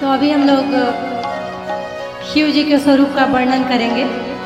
तो अभी हम लोग शिव जी के स्वरूप का वर्णन करेंगे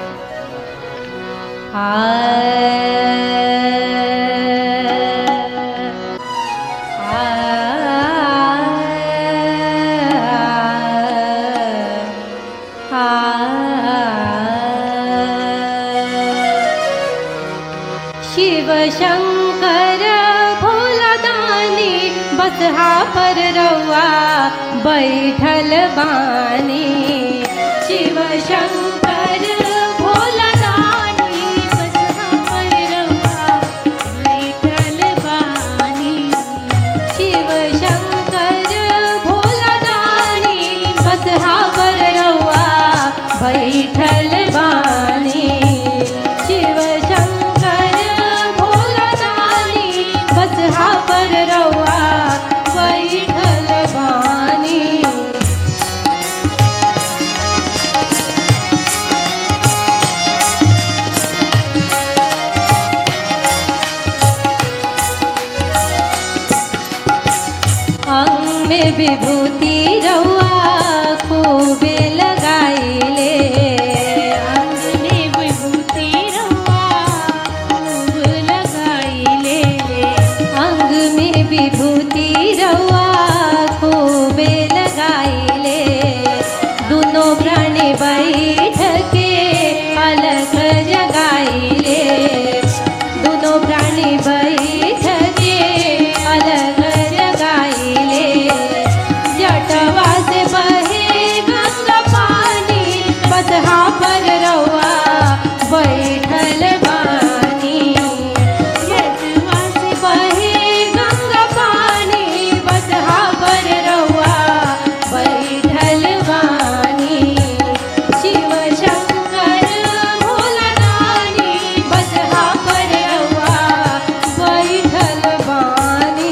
शिव शंकर भोलादानी बसहा पर रउआ बैठल बानी शिव शंकर भोलादानी बसहा पर रउआ बैठल बानी शिव शंकर भोलादानी बसहा पर रउआ बैठल बानी शिव शंकर भोलादानी बसहा पर रउआ बैठल बानी अंग में विभूति रउआ खूबे लगाइले अंग में विभूति रउआ खूब लगाइले अंग में विभूति रउआ खूबे लगाइले दोनों प्राणी बैठ के अलग जगाइले दोनों प्राणी बैठ के अलग जगाइले जटवा से बहे गंगा पानी बसहा पर रउआ बैठल बानी जटवा से बहे गंगा पानी बसहा पर रउआ बैठल बानी शिव शंकर भोलादानी बसहा पर रउआ बैठल बानी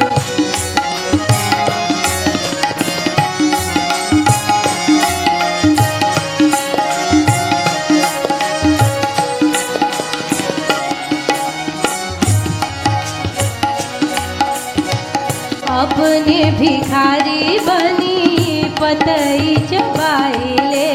अपने भिखारी बनी पतई चबाइले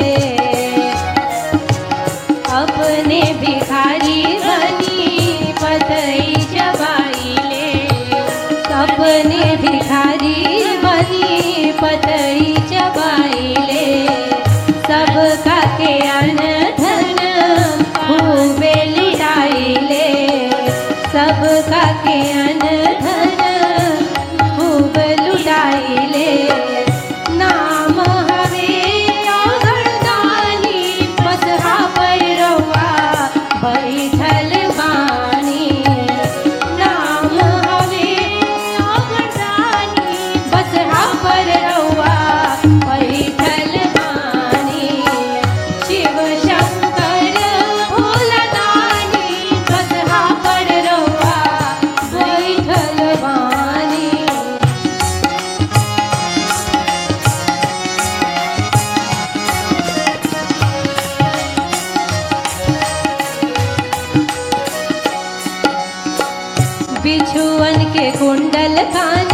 अपने भिखारी बनी पतई चबाइले अपने भिखारी बनी पतई चबाइले सबका के अन्न धन खूबे लुटाइले सबका के अन्न धन खूब लुटाइले नाम हवे अगरदानी बसहा पर रउआ बैठल बानी नाम हवे अगरदानी बसहा पर रउआ बैठल बानी शिव शंकर भोलादानी बसहा पर रउआ बैठल बानी बिछुअन के कुंडल कान